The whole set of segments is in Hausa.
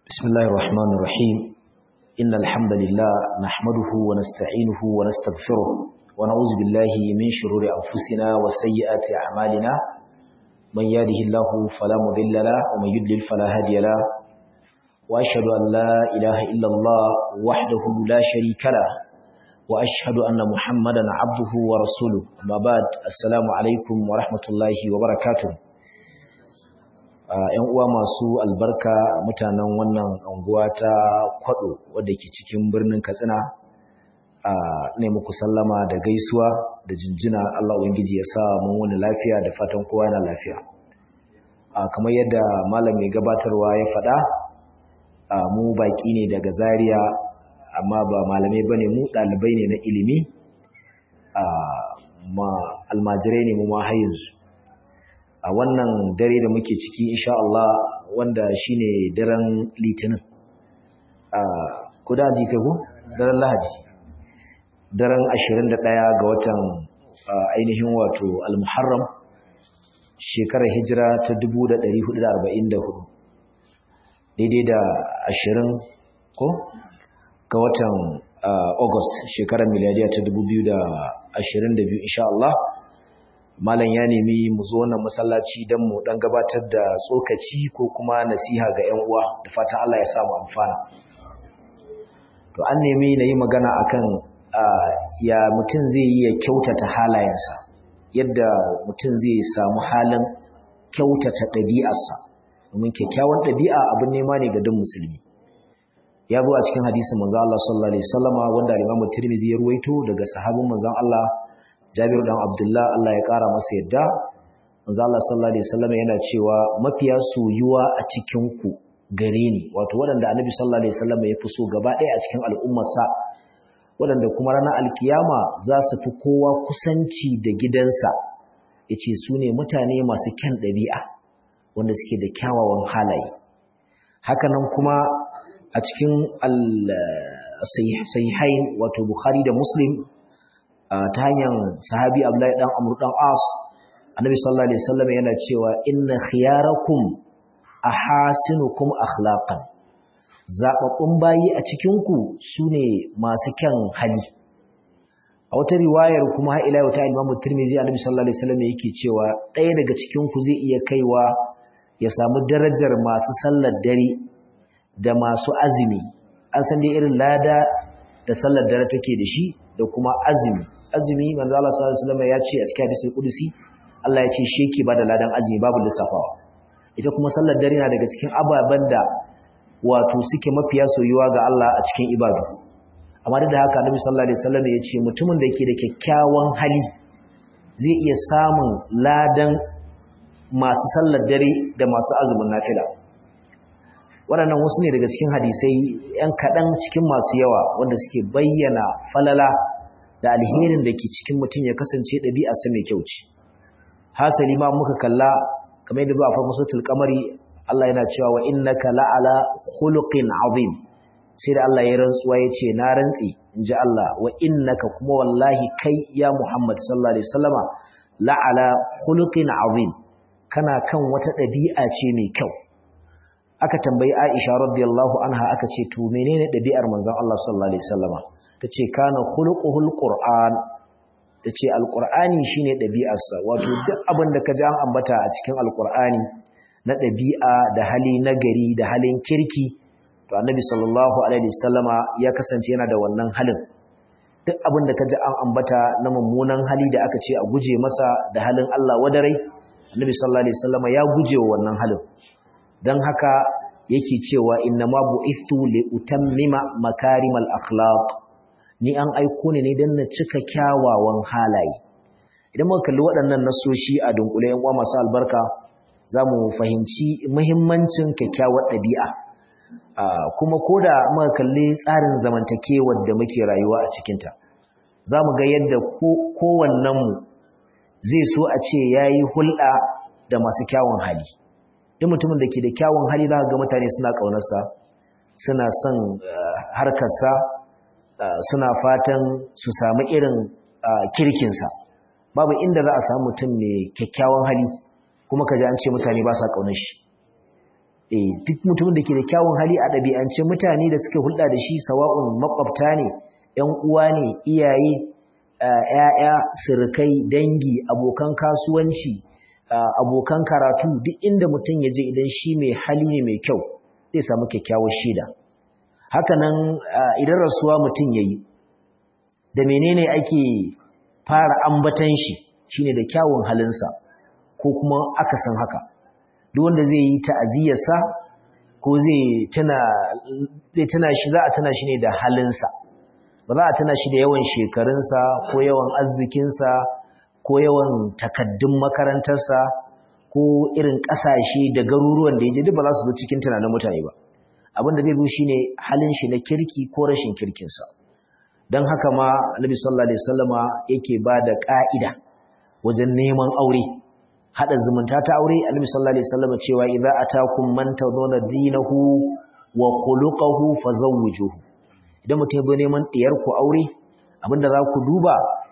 بسم الله الرحمن الرحيم إن الحمد لله نحمده ونستعينه ونستغفره ونعوذ بالله من شرور أنفسنا وسيئات أعمالنا من يهده الله فلا مضل له ومن يضلل فلا هادي له وأشهد أن لا إله إلا الله وحده لا شريك له وأشهد أن محمدا عبده ورسوله ما بعد السلام عليكم ورحمة الله وبركاته ‘yan uwa masu albarka mutanen wannan anguwa ta kwado wadda ke cikin birnin katsina a ne muku sallama da gaisuwa da jinjina Allah Ubangiji ya sa mun wani lafiya da fatan kowa yana lafiya kamar yadda malam mai gabatarwa ya faɗa mu baƙi ne daga zaria amma ba malamai bane mu ɗalibai ne na ilimi almajirai ne mu ma har yanzu a wannan dare da muke ciki insha Allah wanda shine daren litinin a kuda ji kai ko daren lahadi daren 21 ga watan ainihin wato al-muharram shekarar hijira ta 1444 daidai da 20 ko ga watan august shekarar miliyariya ta 2022 insha Allah malam ya nemi mu zo wannan masallaci don mu dan gabatar da tsokaci ko kuma nasiha ga 'yan uwa da fatan Allah ya samu amfana to an nemi na yi magana akan ya mutum zai yi ya kyautata halayensa yadda mutum zai samu halin kyautata ɗabi'arsa domin kyakkyawan ɗabi'a abin nema ne ga duk musulmi ya zo a cikin hadisin manzon Allah sallallahu alaihi wasallama wanda Imam Tirmidhi ya ruwaito daga sahabin manzon Allah Jabiru dan Abdullah Allah ya kara masa yadda manzo Allah sallallahu alaihi wasallam yana cewa mafiya soyuwa a cikin ku gare ni wato waɗanda Annabi sallallahu alaihi wasallam ya fi so gaba ɗaya a cikin al'ummarsa waɗanda kuma ranar alkiyama za su fi kowa kusanci da gidansa yace su ne mutane masu kyan ɗabi'a wanda suke da kyawawan halaye hakanan kuma a cikin al-sahihain wato Bukhari da Muslim ta hanyar sahabi Abdullahi dan Amr dan As Annabi sallallahu alaihi wasallam yana cewa inna khiyarakum ahasinukum akhlaqan zababbun bayi a cikin ku sune masu kyan hali a wata riwayar kuma har ila ta Imam Tirmidhi Annabi sallallahu alaihi wasallam yake cewa ɗaya daga cikin ku zai iya kaiwa ya samu darajar masu sallar dare da masu azumi an san dai irin lada da sallar dare take da shi da kuma azumi azumi manzo Allah sallallahu alaihi wasallam ya ce a cikin hadisin kudusi Allah ya ce shi yake bada ladan azumi babu lissafawa ita kuma sallar dare na daga cikin ababen da wato suke mafiya soyuwa ga Allah a cikin ibadu amma duk da haka Annabi sallallahu alaihi wasallam ya ce mutumin da yake da kyakkyawan hali zai iya samun ladan masu sallar dare da masu azumin nafila waɗannan wasu ne daga cikin hadisai ‘yan kaɗan cikin masu yawa wanda suke bayyana falala da alherin da ke cikin mutum ya kasance ɗabi'arsa mai kyau ce. Hasali ma muka kalla kamar yadda ba a farko sotul kamari Allah yana cewa wa innaka la'ala khuluqin azim sai da Allah ya rantsuwa ya ce na rantsi in ji Allah wa innaka kuma wallahi kai ya Muhammad sallallahu alaihi wasallama la'ala khuluqin azim kana kan wata ɗabi'a ce mai kyau aka tambayi Aisha radiyallahu anha aka ce to menene ɗabi'ar manzon Allah sallallahu alaihi wasallama tace kana khuluquhul qur'an tace alqur'ani shine ɗabi'arsa wato duk abin da kaji an ambata a cikin alqur'ani na ɗabi'a da hali nagari da halin kirki to annabi sallallahu alaihi wasallama ya kasance yana da wannan halin duk abin da kaji an ambata na mummunan hali da aka ce a guje masa da halin Allah wadarai annabi sallallahu alaihi wasallama ya guje wa wannan halin dan haka yake cewa innama bu'ithu li utammima makarimal akhlaq ni an aiko ne ne dan na cika kyawawan halaye idan muka kalli waɗannan nasoshi a dunkule yan uwa masu albarka zamu fahimci muhimmancin kyakkyawar ɗabi'a kuma koda muka kalli tsarin zamantakewar da muke rayuwa a cikin ta zamu ga yadda kowannen mu zai so a ce yayi hulɗa da masu kyawun hali duk mutumin da ke da kyawun hali za ga mutane suna ƙaunarsa suna son harkarsa suna fatan su samu irin kirkinsa babu inda za a samu mutum mai kyakkyawan hali kuma ka ji an ce mutane ba sa ƙaunar shi eh duk mutumin da ke da kyawun hali a ɗabi'ance mutane da suke hulɗa da shi sawa'un makwabta ne ƴan uwa ne iyaye ƴaƴa surukai dangi abokan kasuwanci abokan karatu duk inda mutum ya je idan shi mai hali ne mai kyau zai samu kyakkyawar shaida haka nan idan rasuwa mutum yayi da menene ake fara ambatan shi shine da kyawun halinsa ko kuma akasin haka duk wanda zai yi ta'aziyarsa ko zai tana zai tana shi za a tana shi ne da halinsa ba za a tana shi da yawan shekarunsa ko yawan arzikinsa ko yawan takaddun makarantarsa ko irin ƙasashe da garuruwan da ya je duk ba za su zo cikin tunanin mutane ba abin da zai zo shine halin shi na kirki ko rashin kirkinsa don haka ma Annabi sallallahu alaihi wasallama yake ba da ƙa'ida wajen neman aure hada zumunta ta aure Annabi sallallahu alaihi wasallama cewa idza atakum man tadawna dinahu wa khuluquhu fazawwijuhu idan mutum ya neman diyar ku aure abinda za ku duba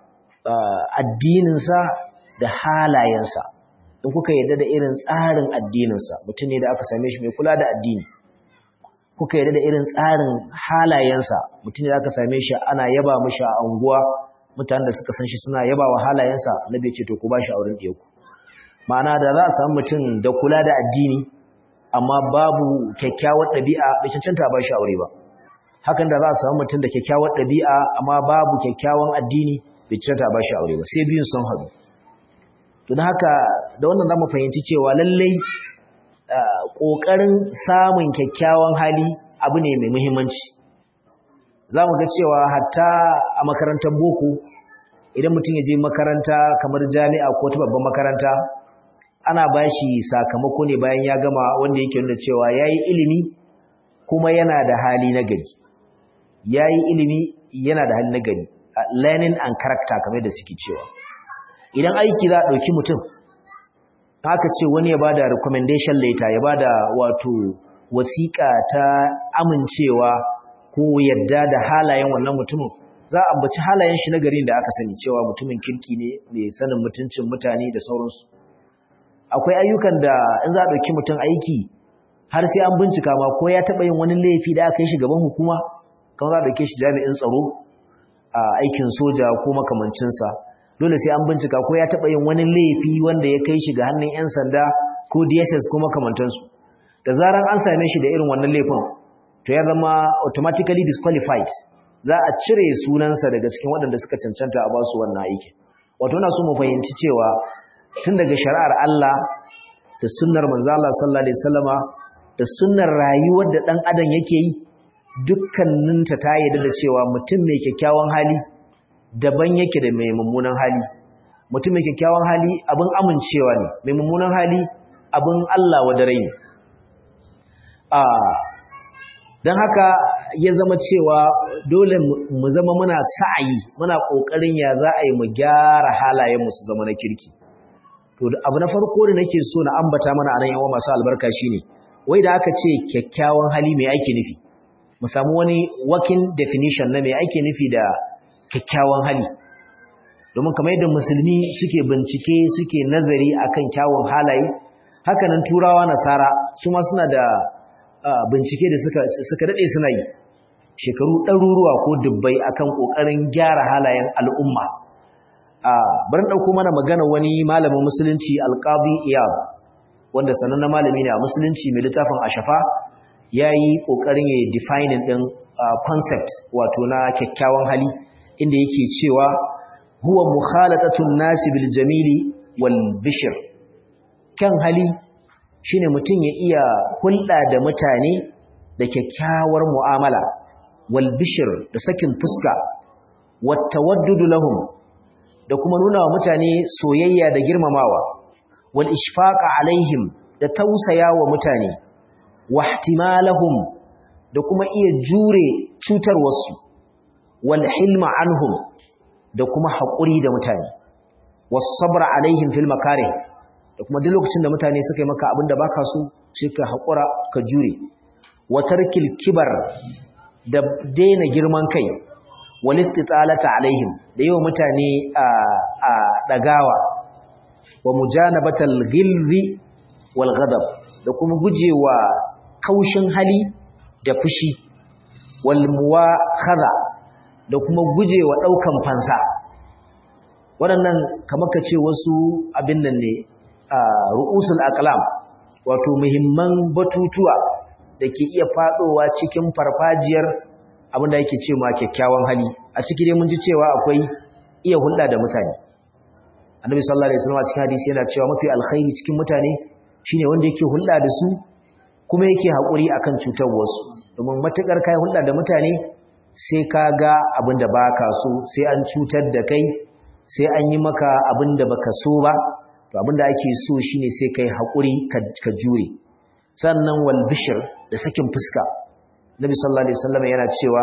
addininsa da halayensa in kuka yarda da irin tsarin addininsa mutum ne da aka same shi mai kula da addini kuka yarda da irin tsarin halayensa mutum ne da aka same shi ana yaba mishi a anguwa mutanen da suka san shi suna yaba wa halayensa na bai ce to ku ba shi auren ɗaya ku ma'ana da za a samu mutum da kula da addini amma babu kyakkyawar ɗabi'a bai cancanta ba shi aure ba hakan da za a samu mutum da kyakkyawar ɗabi'a amma babu kyakkyawan addini bai cancanta ba shi aure ba sai biyun sun haɗu to da haka da wannan zamu fahimci cewa lallai ƙoƙarin samun kyakkyawan hali abu ne mai muhimmanci za mu ga cewa hatta a makarantar boko idan mutum ya je makaranta kamar jami'a ko ta babban makaranta ana ba shi sakamako ne bayan ya gama wanda yake nuna cewa ya yi ilimi kuma yana da hali na gari ya yi ilimi yana da hali na gari learning and character kamar da suke cewa idan aiki za a ɗauki mutum haka ce wani ya ba da recommendation letter ya ba da wato wasiƙa ta amincewa ko yadda da halayen wannan mutumin za a ambaci halayen shi na garin da aka sani cewa mutumin kirki ne mai sanin mutuncin mutane da sauransu akwai ayyukan da in za a ɗauki mutum aiki har sai an bincika ma ko ya taɓa yin wani laifi da aka yi shi gaban hukuma kan za a ɗauke shi jami'in tsaro a aikin soja ko makamancinsa dole sai an bincika ko ya taɓa yin wani laifi wanda ya kai shi ga hannun 'yan sanda ko dss ko makamantansu da zaran an same shi da irin wannan laifin to ya zama automatically disqualified za a cire sunansa daga cikin waɗanda suka cancanta a basu wannan aikin wato na so mu fahimci cewa tun daga shari'ar Allah da sunnar manzo Allah sallallahu alaihi wasallama da sunnar rayuwar da dan adam yake yi dukkaninta ta yarda da cewa mutum mai kyakkyawan hali daban yake da mai mummunan hali mutum mai kyakkyawan hali abin amincewa ne mai mummunan hali abin Allah wa dare ne a don haka ya zama cewa dole mu zama muna sa'ayi muna ƙoƙarin ya za a yi mu gyara halayenmu su zama na kirki to abu na farko da nake so na ambata mana anan yawa masu albarka shine wai da aka ce kyakkyawan hali mai ake nufi mu samu wani working definition na mai ake nufi da kyakkyawan hali domin kamar yadda musulmi suke bincike suke nazari akan kyawun halaye hakanan turawa nasara su ma suna da bincike da suka suka dade suna yi shekaru ɗaruruwa ko dubbai akan ƙoƙarin gyara halayen al'umma bari ɗauko mana magana wani malamin musulunci alƙabi iyab wanda sanannen malami ne a musulunci mai littafin ashafa ya yi ƙoƙarin ya defining ɗin concept wato na kyakkyawan hali inda yake cewa huwa mukhalatatun nasi bil jamili wal bishir kyan hali shine mutum ya iya hulɗa da mutane da kyakkyawar mu'amala wal bishir da sakin fuska wat tawaddudu lahum da kuma nuna wa mutane soyayya da girmamawa wal ishfaqa alaihim da tausaya wa mutane wa ihtimalahum da kuma iya jure cutar wasu wal hilma anhum da kuma haƙuri da mutane was sabra alaihim fil makarih da kuma duk lokacin da mutane suka yi maka abin da baka so sai ka haƙura ka jure wa tarkil kibar da daina girman kai wal istitalata alaihim da yawa mutane a dagawa wa mujanabatal ghilzi wal ghadab da kuma gujewa kaushin hali da fushi wal muwakhadha da kuma gujewa daukan fansa waɗannan kamar ka ce wasu abin nan ne ru'usul aqlam wato muhimman batutuwa da ke iya fadowa cikin farfajiyar abin da yake ce ma kyakkyawan hali a ciki dai mun ji cewa akwai iya hulɗa da mutane annabi sallallahu alaihi wasallam a cikin hadisi yana cewa mafi alkhairi cikin mutane shine wanda yake hulɗa da su kuma yake haƙuri akan cutar wasu domin matukar kai hulɗa da mutane sai ka ga abin da baka so sai an cutar da kai sai an yi maka abin da baka so ba to abin da ake so shine sai kai haƙuri ka jure sannan wal bishr da sakin fuska nabi sallallahu alaihi wasallam yana cewa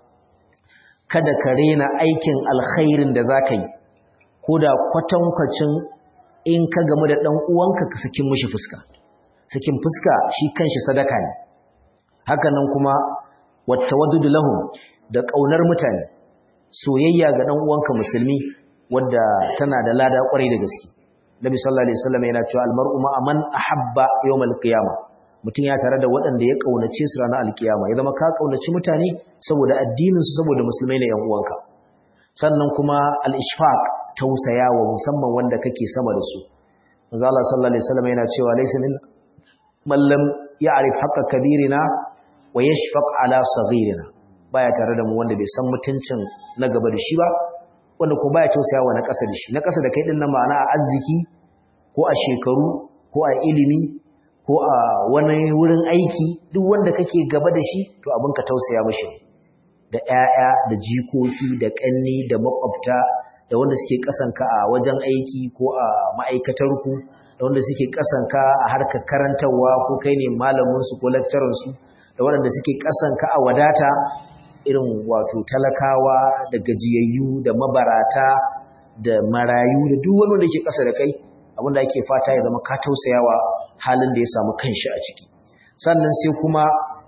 kada ka rena aikin alkhairin da zaka yi ko da kwatankwacin in ka gamu da ɗan uwanka ka sakin mishi fuska sakin fuska shi kanshi sadaka ne hakanan kuma wattawaddudu lahum da ƙaunar mutane soyayya ga ɗan uwanka musulmi wadda tana da lada ƙwarai da gaske Nabi sallallahu alaihi wasallam yana cewa almar'u ma man ahabba yawmal qiyamah mutum ya tare da waɗanda ya kaunace su ranar alkiyama ya zama ka kaunaci mutane saboda addinin su saboda musulmai ne yan uwanka sannan kuma al-ishfaq tausayawa musamman wanda kake sama da su manzo Allah sallallahu alaihi wasallam yana cewa laysa min man lam ya'rif haqqa kabirina wa yashfaq ala saghirina baya tare da mu wanda bai san mutuncin na gaba da shi ba wanda ko baya tausayawa na ƙasa da shi na ƙasa da kai din nan ma'ana a arziki ko a shekaru ko a ilimi ko a wani wurin aiki duk wanda kake gaba da shi to abin ka tausaya mishi da ƴaƴa da jikoki da ƙanni da makwabta da wanda suke kasanka a wajen aiki ko a ma'aikatarku da wanda suke kasanka a harkar karantarwa ko kai ne malaminsu ko lecturersu da waɗanda suke kasanka a wadata irin wato talakawa da gajiyayyu da mabarata da marayu da duk wani wanda ke ƙasa da kai abinda ake fata ya zama ka tausayawa halin da ya samu kanshi a ciki sannan sai kuma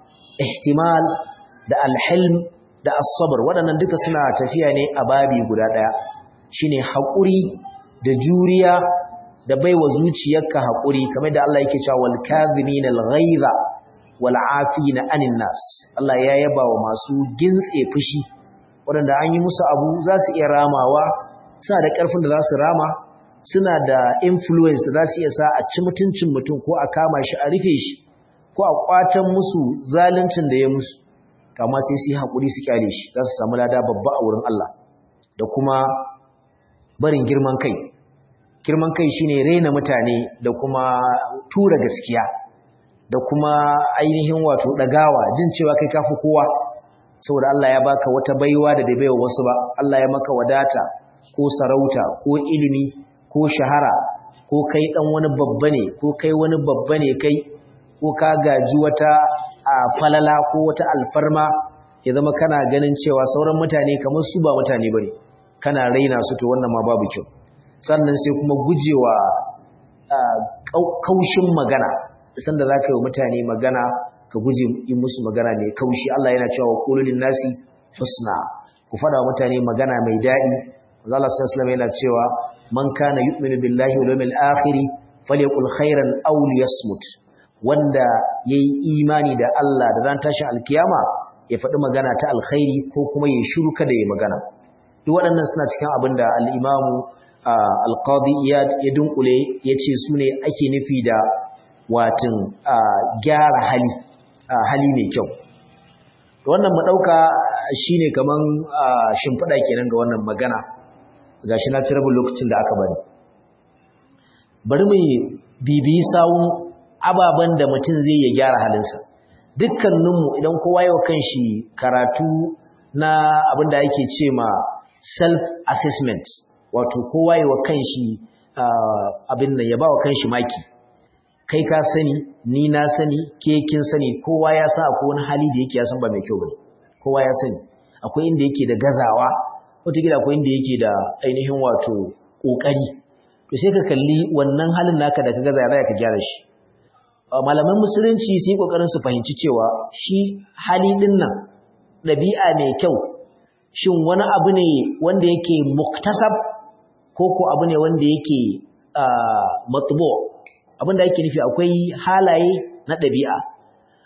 ihtimal da alhilm da asabar waɗannan duka suna tafiya ne a babi guda ɗaya shine haƙuri da juriya da baiwa zuciyarka haƙuri kamar da Allah yake cewa wal kadhimin al ghaiza wal afina anin nas Allah ya yaba wa masu gintse fushi waɗanda an yi musu abu za su iya ramawa suna da ƙarfin da za su rama suna da influence da za su iya sa a ci mutuncin mutum ko a kama shi a rufe shi ko a kwatan musu zaluncin da ya musu kama sai su yi haƙuri su kyale shi za su samu lada babba a wurin Allah da kuma barin girman kai girman kai shine rena mutane da kuma tura gaskiya da kuma ainihin wato dagawa jin cewa kai kafi kowa saboda Allah ya baka wata baiwa da bai baiwa wasu ba Allah ya maka wadata ko sarauta ko ilimi ko shahara ko kai dan wani babba ne ko kai wani babba ne kai ko ka gaji wata a falala ko wata alfarma ya zama kana ganin cewa sauran mutane kamar su ba mutane bane kana raina su to wannan ma babu kyau sannan sai kuma gujewa kaushin magana sanda zaka yi mutane magana ka guje yi musu magana mai kaushi Allah yana cewa qulul nasi husna ku fada wa mutane magana mai dadi Allah sallallahu alaihi yana cewa man kana yu'minu billahi wal yawmil akhir falyakul khairan aw liyasmut wanda yayi imani da Allah da ran tashin alkiyama ya faɗi magana ta alkhairi ko kuma ya shiru kada ya magana duk waɗannan suna cikin abin da al-imamu al-qadi iyad ya dunkule yace su ne ake nufi da watin gyara hali hali mai kyau to wannan mu dauka shine kaman shimfida kenan ga wannan magana gashi na ci rabin lokacin da aka bari bari mu bibiyi sawun ababen da mutum zai ya gyara halinsa dukkaninmu idan kowa yau kanshi karatu na abin da ake ce ma self assessment wato kowa yau kanshi abin nan ya ba wa kanshi maki kai ka sani ni na sani ke kin sani kowa ya san akwai wani hali da yake ya san ba mai kyau bane kowa ya sani akwai inda yake da gazawa wataƙila akwai inda yake da ainihin wato ƙoƙari to sai ka kalli wannan halin naka da ka gaza ya ka gyara shi malaman musulunci sun yi ƙoƙarin su fahimci cewa shi hali ɗin nan ɗabi'a mai kyau shin wani abu ne wanda yake muktasab ko ko abu ne wanda yake matbo abin da yake nufi akwai halaye na ɗabi'a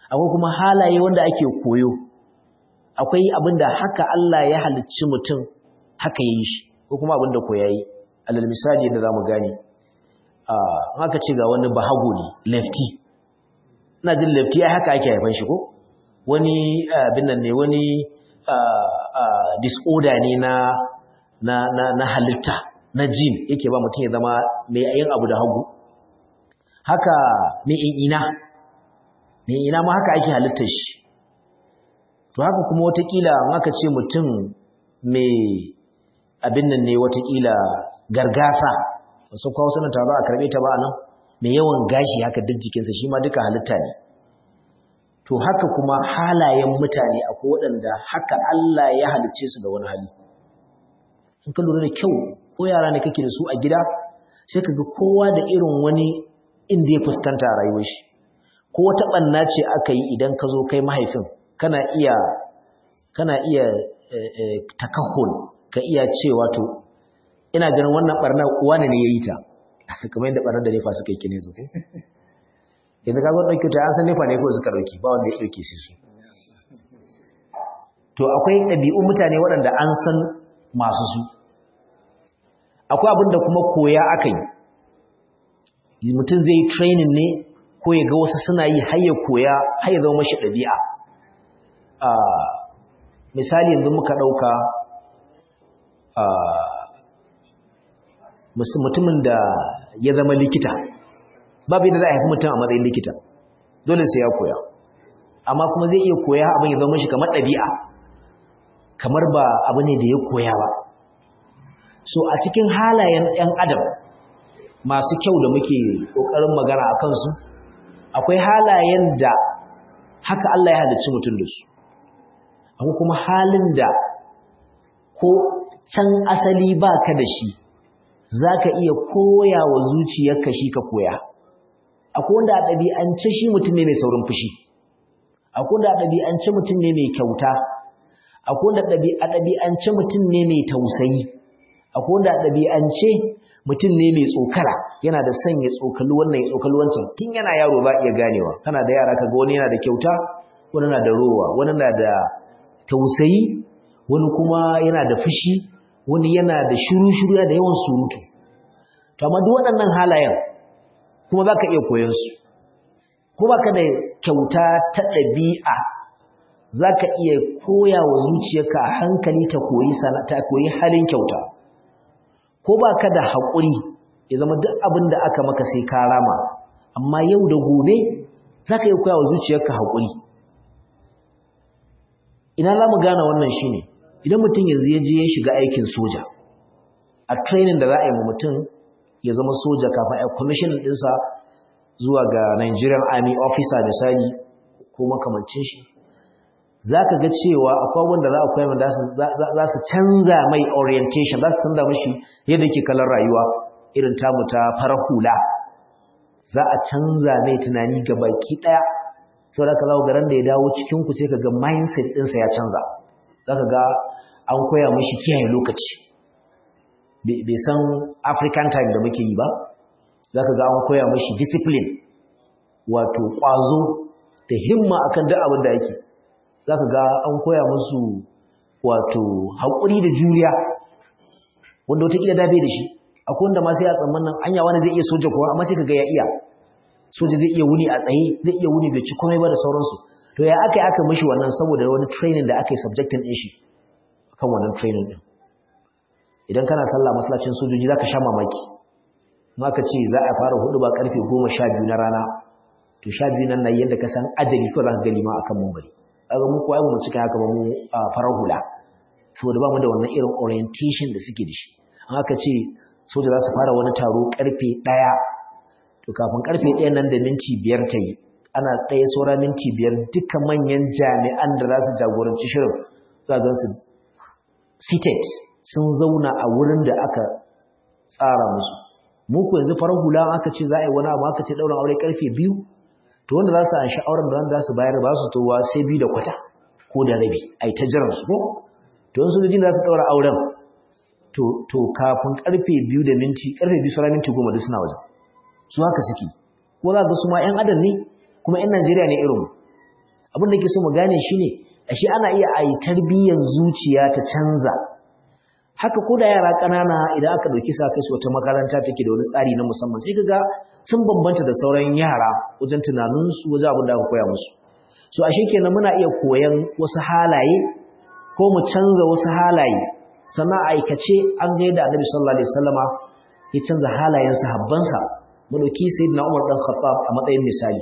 akwai kuma halaye wanda ake koyo akwai abinda haka Allah ya halicci mutum haka yi shi ko kuma abinda ko yayi alal misali da zamu gane ah haka ce ga wani bahago ne lefty ina jin lefty ai haka ake haifan shi ko wani abin nan ne wani disorder ne na na na, na halitta na jin yake ba mutum ya zama mai yin abu da hagu haka mai ina mai ina ma haka ake halittar shi to haka kuma watakila aka ce mutum mai abin nan ne watakila gargasa wasu kawo sanar ta ba a karbe ta ba nan mai yawan gashi haka duk jikinsa shi ma duka halitta ne to haka kuma halayen mutane akwai waɗanda haka Allah ya halicce su da wani hali in ka lura da kyau ko yara ne kake da su a gida sai ka ga kowa da irin wani inda ya fuskanta a rayuwar shi ko wata ɓanna ce aka yi idan ka zo kai mahaifin kana iya kana iya takahul ka iya cewa to ina ganin wannan barna wani ne ya yi ta kamar yadda barnar da nefa suka yi kine su yanzu ka zo ɗauki ta an san nefa ne ko suka ɗauki ba wanda ya ɗauke su su to akwai ɗabi'un mutane waɗanda an san masu su akwai abin da kuma koya aka yi mutum zai yi training ne ko ya ga wasu suna yi har ya koya har ya zama mashi ɗabi'a misali yanzu muka ɗauka mutumin da ya zama likita babu yadda za a haifi mutum a matsayin likita dole sai ya koya amma kuma zai iya koya abin ya zama mashi kamar ɗabi'a kamar ba abu ne da ya koya ba so a cikin halayen 'yan adam masu kyau da muke ƙoƙarin magana a kansu akwai halayen da haka Allah ya halicci mutum da su akwai kuma halin da ko can asali ba ka da shi za ka iya koya wa zuciyarka shi ka koya akwai wanda a ɗabi'ance shi mutum ne mai saurin fushi akwai wanda a ɗabi'ance mutum ne mai kyauta akwai wanda a ɗabi'ance mutum ne mai tausayi akwai wanda a ɗabi'ance mutum ne mai tsokara yana da son ya tsokali wannan ya tsokali wancan tun yana yaro ba iya ganewa kana da yara kaga wani yana da kyauta wani na da rowa wani na da tausayi wani kuma yana da fushi wani yana da shiru-shiru da yawan surutu to amma duk waɗannan halayen kuma za ka iya koyon su ko ba ka da kyauta ta ɗabi'a za ka iya koya wa zuciyarka a hankali ta koyi ta koyi halin kyauta ko ba ka da haƙuri ya zama duk abin da aka maka sai ka rama amma yau da gobe za ka iya koya wa zuciyarka haƙuri ina za mu gane wannan shi ne idan mutum yanzu ya je ya shiga aikin soja a training da za a yi mutum ya zama soja kafin a commission ɗinsa zuwa ga Nigerian Army officer misali ko makamancin shi za ka ga cewa akwai wanda za a koya mai za su canza mai orientation za su canza mashi yadda ke kalar rayuwa irin tamu ta farar hula za a canza mai tunani ga baki ɗaya sau da ka zawo garin da ya dawo cikinku sai ka ga mindset ɗinsa ya canza za ka ga an koya mashi kiyaye lokaci bai san african time da muke yi ba za ka ga an koya mashi discipline wato ƙwazo da himma akan duk abin da yake za ka ga an koya musu wato haƙuri da juriya wanda wataƙila da bai da shi akwai wanda ma sai a tsammanin anya wani zai iya soja kuwa amma sai ka ga ya iya soja zai iya wuni a tsaye zai iya wuni bai ci komai ba da sauransu to ya aka yi aka mishi wannan saboda wani training da aka yi subjectin ɗin shi kan wannan training ɗin idan kana sallah masallacin sojoji za ka sha mamaki aka ce za a fara hudu ba karfe goma sha biyu na rana to sha biyu nan na yadda ka san ajali kawai za ka gani ma akan mumbari kaga mu ko ai mu cika haka ba mu farar hula saboda ba mu da wannan irin orientation da suke da shi an aka ce soja za su fara wani taro karfe ɗaya to kafin karfe ɗaya nan da minti biyar ta yi ana ɗaya saura minti biyar duka manyan jami'an da za su jagoranci shirin za ga su seated sun zauna a wurin da aka tsara musu mu ku yanzu farar hula aka ce za a yi wani abu aka ce ɗaurin aure karfe biyu to wanda za su an sha'awar da wanda za su bayar ba su towa sai biyu da kwata ko da rabi a yi ta jiran su ko to yin sojojin za su ɗaura auren to kafin karfe biyu da minti karfe biyu sauran minti goma duk suna wajen su haka suke ko za ga su ma 'yan adam ne kuma 'yan najeriya ne irin abin da ke so mu gane shine ashe ana iya ayi tarbiyyar zuciya ta canza haka ko da yara ƙanana idan aka ɗauki sa kai su wata makaranta take da wani tsari na musamman sai kaga sun bambanta da sauran yara wajen tunaninsu wajen abin da aka koya musu so ashe kenan muna iya koyan wasu halaye ko mu canza wasu halaye sannan aikace an ga yadda annabi sallallahu alaihi wasallama ya canza halayen sahabbansa mu dauki sayyidina Umar dan Khattab a matsayin misali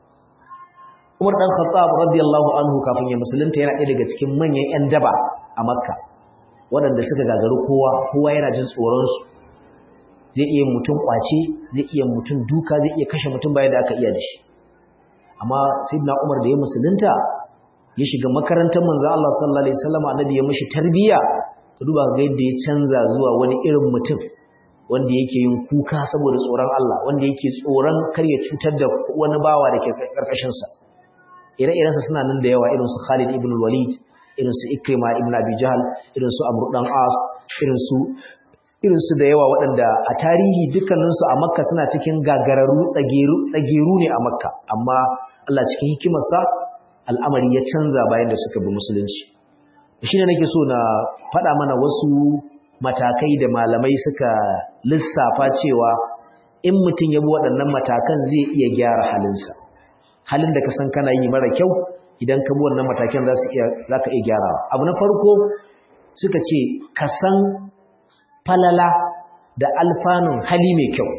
Umar dan Khattab radiyallahu anhu kafin ya musulunta yana ɗaya daga cikin manyan ƴan daba a Makka waɗanda suka gagaru kowa kowa yana jin tsoron su zai iya mutum kwace zai iya mutum duka zai iya kashe mutum bayan da aka iya da shi amma sayyidina Umar da ya musulunta ya shiga makarantar manzo Allah sallallahu alaihi wasallam annabi ya mishi tarbiya ka duba ga yadda ya canza zuwa wani irin mutum wanda yake yin kuka saboda tsoron Allah wanda yake tsoron kar ya cutar da wani bawa da ke karkashin sa ire-iren sa suna nan da yawa irin su Khalid ibn Walid irin su Ikrima ibn Abi Jahl irin su Amr dan As irin su irin su da yawa waɗanda a tarihi dukkanin su a Makka suna cikin gagararru tsageru tsageru ne a Makka amma Allah cikin hikimarsa al'amari ya canza bayan da suka bi musulunci shi ne nake so na faɗa mana wasu matakai da malamai suka lissafa cewa in mutum ya bi waɗannan matakan zai iya gyara halinsa halin da ka san kana yi mara kyau idan ka bi wannan matakan za su iya za ka iya gyarawa abu na farko suka ce ka san falala da alfanun hali mai kyau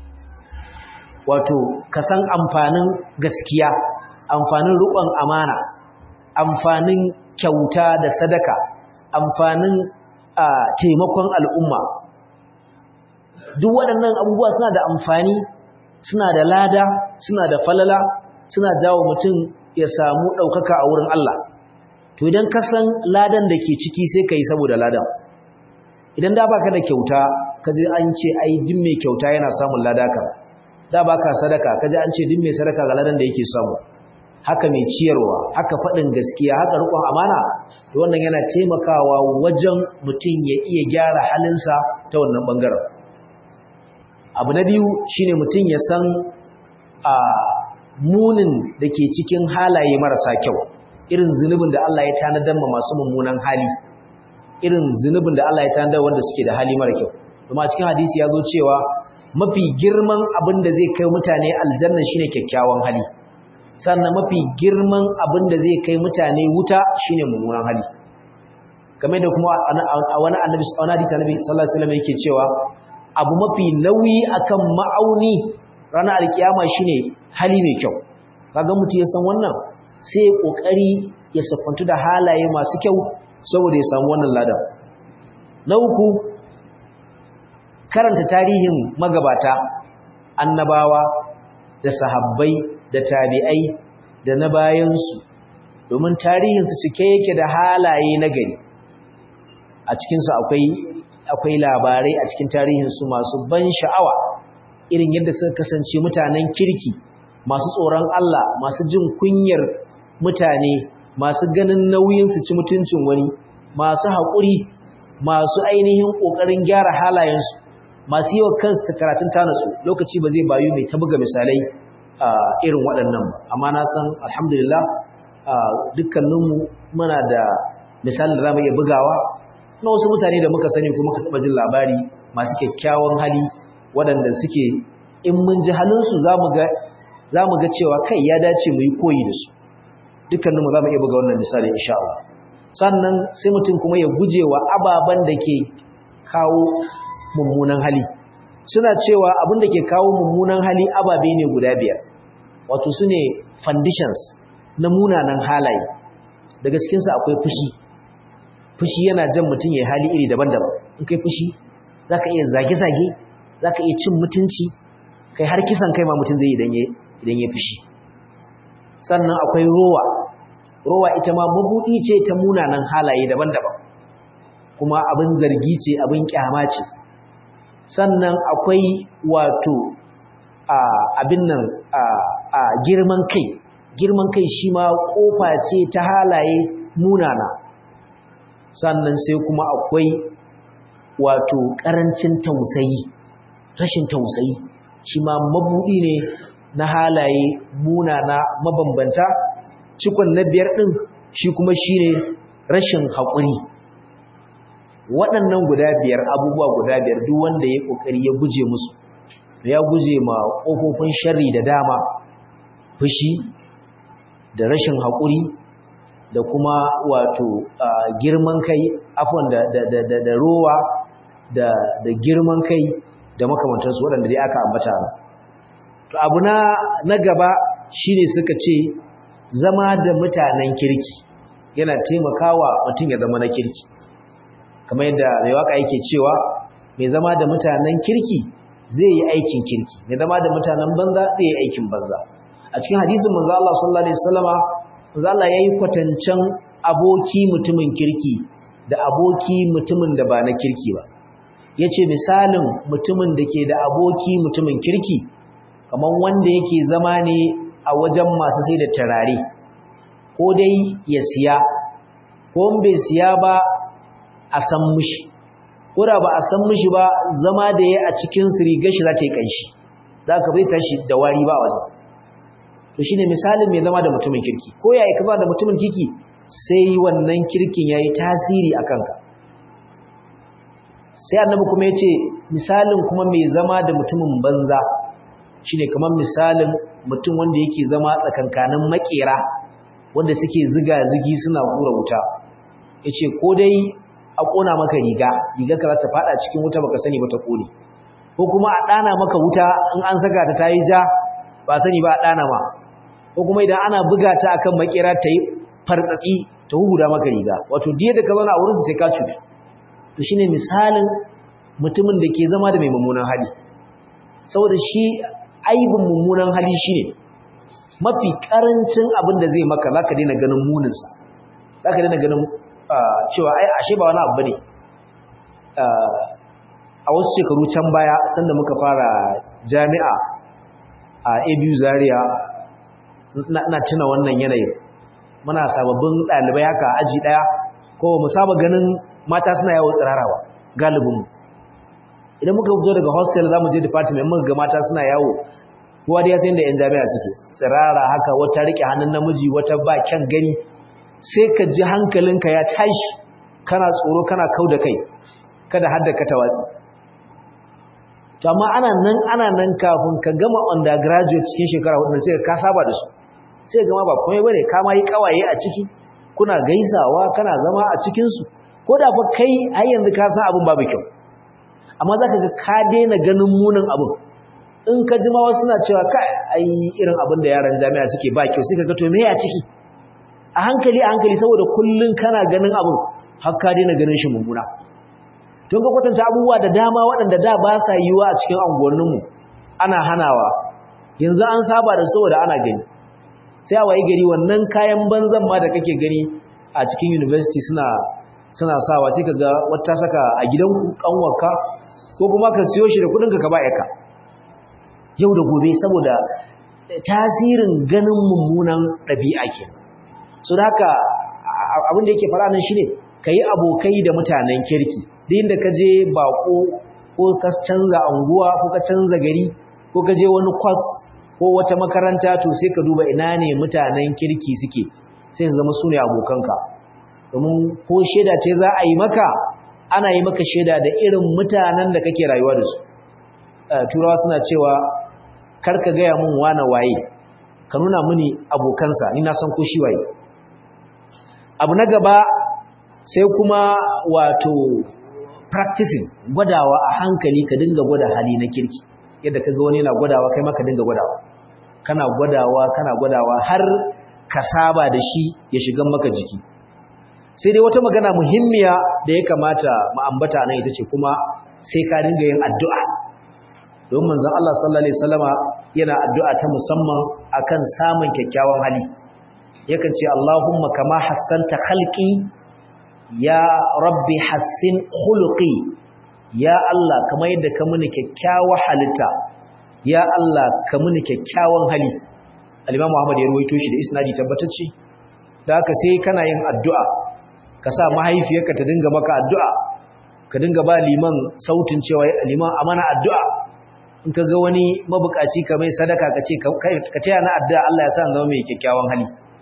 wato ka san amfanin gaskiya amfanin riƙon amana amfanin kyauta da sadaka amfanin taimakon al'umma duk waɗannan abubuwa suna da amfani suna da lada suna da falala suna jawo mutum ya samu ɗaukaka a wurin Allah to idan ka san ladan da ke ciki sai ka yi saboda ladan idan da baka da kyauta ka ji an ce ai duk mai kyauta yana samun lada ka da baka sadaka ka ji an ce duk mai sadaka ga ladan da yake samu haka mai ciyarwa haka faɗin gaskiya haka riƙon amana to wannan yana taimakawa wajen mutum ya iya gyara halinsa ta wannan ɓangaren abu na biyu shine mutum ya san a munin da ke cikin halaye marasa kyau irin zunubin da Allah ya tanadar ma masu mummunan hali irin zunubin da Allah ya tanadar wanda suke da hali mara kyau kuma cikin hadisi ya zo cewa mafi girman abin da zai kai mutane aljanna shine kyakkyawan hali sannan mafi girman abin da zai kai mutane wuta shine mummunan hali kamar da kuma a wani annabi wani hadisi annabi sallallahu alaihi wasallam yake cewa abu mafi nauyi akan ma'auni ranar alkiyama shine hali mai kyau kaga mutum ya san wannan sai ya kokari ya siffantu da halaye masu kyau saboda ya samu wannan ladan na uku karanta tarihin magabata annabawa da sahabbai da tabi'ai da na bayansu domin tarihinsu cike yake da halaye na gari a cikinsu akwai akwai labarai a cikin tarihinsu masu ban sha'awa irin yadda suka kasance mutanen kirki masu tsoron Allah masu jin kunyar mutane masu ganin nauyin su ci mutuncin wani masu haƙuri masu ainihin ƙoƙarin gyara halayensu masu yi wa kansu karatun tanatsu lokaci ba zai bayu mai tabuga misalai irin waɗannan ba amma na san alhamdulillah dukkaninmu muna da misalin da za mu iya bugawa na wasu mutane da muka sani kuma muka taɓa jin labari masu kyakkyawan hali waɗanda suke in mun ji halinsu za mu ga cewa kai ya dace mu yi koyi da su dukkaninmu za mu iya buga wannan misali insha Allah sannan sai mutum kuma ya guje wa ababen da ke kawo mummunan hali suna cewa abin da ke kawo mummunan hali ababe ne guda biyar wato su ne foundations na munanan halaye daga cikinsu akwai fushi fushi yana jan mutum ya hali iri daban-daban in kai fushi za ka iya zage-zage za ka iya cin mutunci kai har kisan kai ma mutum zai idan ya fushi sannan akwai rowa rowa ita ma mabuɗi ce ta munanan halaye daban-daban kuma abin zargi ce abin kyama ce sannan akwai wato abin nan a girman kai girman kai shi ma kofa ce ta halaye munana sannan sai kuma akwai wato ƙarancin tausayi rashin tausayi shi ma mabuɗi ne na halaye munana mabambanta cikon na biyar ɗin shi kuma shi ne rashin haƙuri waɗannan guda biyar abubuwa guda biyar duk wanda ya ƙoƙari ya guje musu ya guje ma ƙofofin sharri da dama fushi da rashin haƙuri da kuma wato girman kai afon da rowa da girman kai da makamantansu waɗanda dai aka ambata to abu na gaba shine suka ce zama da mutanen kirki yana taimakawa mutum ya zama na kirki kamar yadda mai waka yake cewa mai zama da mutanen kirki zai yi aikin kirki mai zama da mutanen banza zai yi aikin banza a cikin hadisin manzo Allah sallallahu alaihi wasallama manzo Allah yayi kwatancan aboki mutumin kirki da aboki mutumin da ba na kirki ba yace misalin mutumin da ke da aboki mutumin kirki kamar wanda yake zama ne a wajen masu sai da tarare ko dai ya siya ko bai siya ba a san mushi ko da ba a san mushi ba zama da ya a cikin rigar shi za ta yi kanshi za ka bai tashi da wari ba wajen to shine misalin mai zama da mutumin kirki ko ya yi kaza da mutumin kirki sai wannan kirkin ya yi tasiri a kanka sai annabi kuma ya ce misalin kuma mai zama da mutumin banza shine kamar misalin mutum wanda yake zama tsakankanin makera wanda suke ziga-zigi suna hura wuta yace ko dai a kona maka riga riga ka za ta fada cikin wuta baka sani ba ta kone ko kuma a dana maka wuta in an saka ta tayi ja ba sani ba a dana ma ko kuma idan ana buga ta akan makera ta yi fartsatsi ta huhuda maka riga wato diya da ka zauna a wurin sai ka cutu to shine misalin mutumin da ke zama da mai mummunan hali saboda shi aibin mummunan hali shine mafi karancin abin da zai maka zaka daina ganin muninsa zaka daina ganin cewa ai ashe ba wani abu bane a wasu shekaru can baya sanda muka fara jami'a a ABU Zaria ina tuna wannan yanayin muna sababbin ɗalibai haka aji ɗaya ko mu saba ganin mata suna yawo tsirarawa galibinmu idan muka fito daga hostel za mu je department muka ga mata suna yawo kowa da ya san da 'yan jami'a suke tsirara haka wata rike hannun namiji wata ba kyan gani sai ka ji hankalinka ya tashi kana tsoro kana kau da kai kada hadda ka tawatsi to amma ana nan ana nan kafin ka gama undergraduate cikin shekara hudu sai ka saba da su sai gama ba komai bane ka ma yi kawaye a ciki kuna gaisawa kana zama a cikin su ko da fa kai har yanzu ka san abin babu kyau amma zaka ga ka daina ganin munin abin in ka ji ma wasu suna cewa kai ai irin abin da yaran jami'a suke ba kyau sai ka ga to me ya ciki a hankali a hankali saboda kullun kana ganin abin har ka daina ganin shi mummuna don ka kwatanta abubuwa da dama waɗanda da ba sa yiwa a cikin anguwanninmu ana hanawa yanzu an saba da saboda ana gani sai a wayi gari wannan kayan banzan ma da kake gani a cikin university suna suna sawa sai ka ga wata saka a gidan kanwarka ko kuma ka siyo shi da kudinka ka ba yaka yau da gobe saboda tasirin ganin mummunan ɗabi'a ke so da haka abin da yake fara nan shine ka yi abokai da mutanen kirki duk inda ka je bako ko ka canza anguwa ko ka canza gari ko ka je wani kwas ko wata makaranta to sai ka duba ina ne mutanen kirki suke sai su zama su ne abokanka domin ko shaida ce za a yi maka ana yi maka shaida da irin mutanen da kake rayuwa da su turawa suna cewa kar ka gaya mun wane waye ka nuna mini abokansa ni na san ko shi waye abu na gaba sai kuma wato practicing gwadawa a hankali ka dinga gwada hali na kirki yadda ka ga wani yana gwadawa kai ma ka dinga gwadawa kana gwadawa kana gwadawa har ka saba da shi ya shiga maka jiki sai dai wata magana muhimmiya da ya kamata mu ambata nan ita ce kuma sai ka dinga yin addu'a don manzon Allah sallallahu alaihi wasallama yana addu'a ta musamman akan samun kyakkyawan hali yakan ce Allahumma kama hassanta khalqi ya rabbi hassin khuluqi ya Allah kamar yadda ka muni kyakkyawar halitta ya Allah ka muni kyakkyawan hali al-Imam Muhammad ya ruwaito shi da isnadi tabbatacce da haka sai kana yin addu'a ka sa mahaifiyarka ta dinga maka addu'a ka dinga ba liman sautin cewa liman amana addu'a in ka ga wani mabukaci ka mai sadaka ka ce ka taya na addu'a Allah ya sa zama mai kyakkyawan hali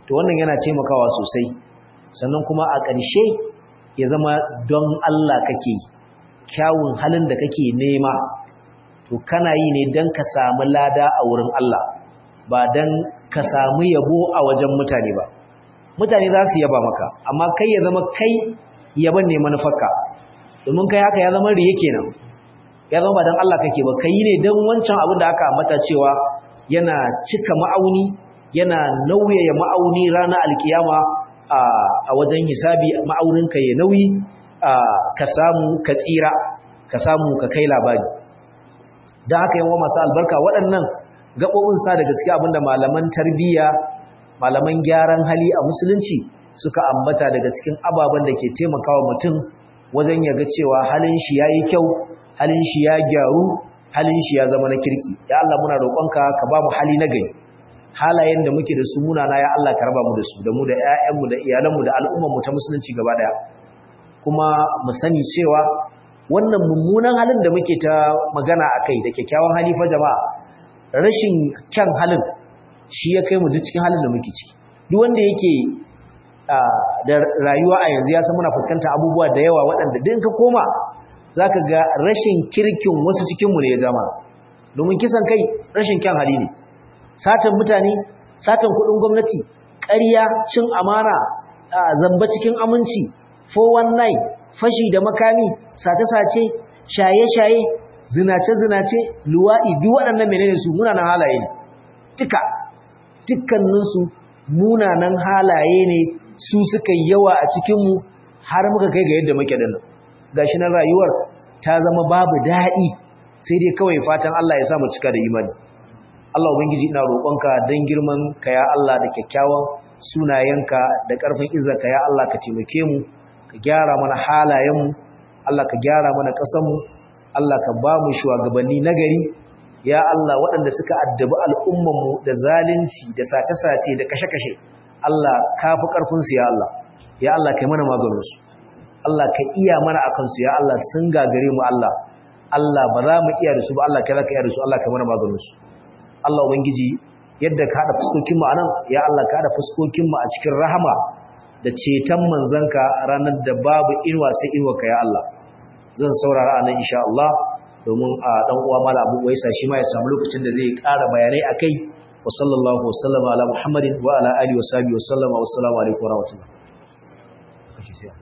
to wannan yana taimakawa sosai sannan kuma a ƙarshe ya zama don Allah kake kyawun halin da kake nema to kana yi ne don ka samu lada a wurin Allah ba don ka samu yabo a wajen mutane ba mutane za su yaba maka amma kai ya zama kai yaban ne manufarka domin kai haka ya zama riye kenan ya zama ba don Allah kake ba kai ne don wancan abin da aka ambata cewa yana cika ma'auni yana nauyaya ma'auni ranar alkiyama a wajen hisabi ma'auninka ya nauyi ka samu ka tsira ka samu ka kai labari don haka yawan masu albarka waɗannan gaɓoɓin sa da gaske abinda malaman tarbiyya malaman gyaran hali a musulunci suka ambata daga cikin ababen da ke taimakawa mutum wajen ya ga cewa halin shi ya yi kyau halin shi ya gyaru halin shi ya zama na kirki ya Allah muna roƙonka ka ba mu hali na gari halayen da muke da su munana ya Allah ka raba mu da su da mu da ƴaƴanmu da iyalanmu da al'ummarmu ta musulunci gaba daya kuma mu sani cewa wannan mummunan halin da muke ta magana akai da kyakkyawan hali fa jama'a rashin kyan halin shi ya kai mu duk cikin halin da muke ciki duk wanda yake da rayuwa a yanzu ya san muna fuskanta abubuwa da yawa waɗanda din ka koma zaka ga rashin kirkin wasu cikin mu ne ya zama domin kisan kai rashin kyan hali ne satan mutane satan kudin gwamnati ƙarya cin amana zamba cikin aminci 419 fashi da makami sace-sace shaye-shaye zinace-zinace luwaɗi duk waɗannan menene su munanan halaye ne duka dukkaninsu munanan halaye ne su suka yawa a cikinmu har muka kai ga yadda muke dinnan gashi nan rayuwar ta zama babu daɗi sai dai kawai fatan Allah ya sa mu cika da imani Allah Ubangiji ina roƙonka don girman ka ya Allah da kyakkyawan sunayenka da ƙarfin izzarka ya Allah ka taimake mu ka gyara mana halayenmu Allah ka gyara mana ƙasarmu Allah ka ba mu shugabanni nagari ya Allah waɗanda suka addabi al'ummanmu da zalunci da sace-sace da kashe-kashe Allah ka fi ƙarfinsu ya Allah ya Allah ka yi mana maganinsu Allah ka iya mana a kansu ya Allah sun gagare mu Allah Allah ba za mu iya da su ba Allah ka za ka iya da su Allah ka yi mana maganinsu Allah Ubangiji yadda ka haɗa fuskokinmu a nan, ya Allah ka haɗa fuskokinmu a cikin rahama da ceton manzanka ranar da babu inuwa sai inuwarka ya Allah. Zan saurara a nan insha Allah domin a ɗan uwa mala abu waisa shi ma ya samu lokacin da zai ƙara bayanai a kai wa sallallahu wa sallama ala Muhammadin wa ala alihi wa sahbihi wa sallama wa assalamu alaikum wa rahmatullah.